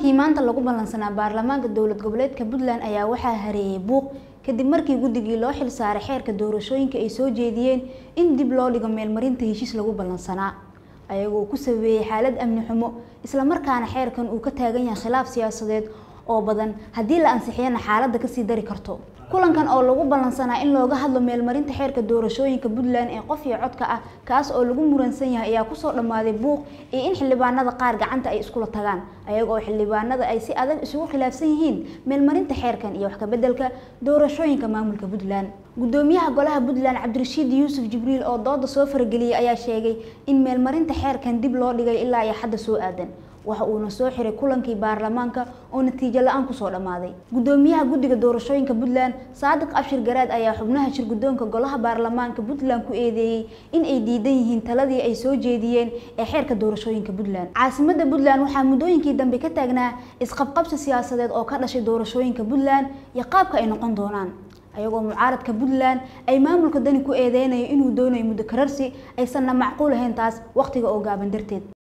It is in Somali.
kulankii maanta lagu ballansanaa baarlamaanka dowlad goboleedka puntland ayaa waxaa hareeyay buuq kadib markii guddigii loo xil saaray xeerka doorashooyinka ay soo jeediyeen in dib loo dhigo meelmarinta heshiis lagu ballansanaa ayagoo ku sabeeyey xaalad amni xumo islamarkaana xeerkan uu ka taagan yahay khilaaf siyaasadeed oo badan haddii la ansixiyana xaaladda kasii dari karto kulankan oo lagu ballansanaa in looga hadlo meelmarinta xeerka doorashooyinka puntland ee qof iyo codka ah kaas oo lagu muransan yahay ayaa kusoo dhammaaday buuq iyo in xildhibaanada qaar gacanta ay iskula tagaan ayagoo xildhibaanada ay si adag isugu khilaafsan yihiin meelmarinta xeerkan iyo wax kabeddelka doorashooyinka maamulka puntland gudoomiyaha golaha puntland cabdirashiid yuusuf jibriil oo dooda soo farageliyey ayaa sheegay in meelmarinta xeerkan dib loo dhigay ilaa iyo xadda soo aadan waxa uuna soo xiray kulankii baarlamaanka oo natiijo la-aan kusoo dhammaaday gudoomiyaha guddiga doorashooyinka puntland saadiq abshir garaad ayaa xubnaha shir guddoonka golaha baarlamaanka puntland ku eedeeyey in ay diidan yihiin taladii ay soo jeediyeen ee xeerka doorashooyinka puntland caasimada puntland waxaa muddooyinkii dambe ka taagnaa isqabqabsi siyaasadeed oo ka dhashay doorashooyinka puntland iyo qaabka ay noqon doonaan ayagoo mucaaradka puntland ay maamulka dani ku eedeynayo inuu doonayo muddo kararsi aysanna macquul ahayn taas wakhtiga oo gaaban darteed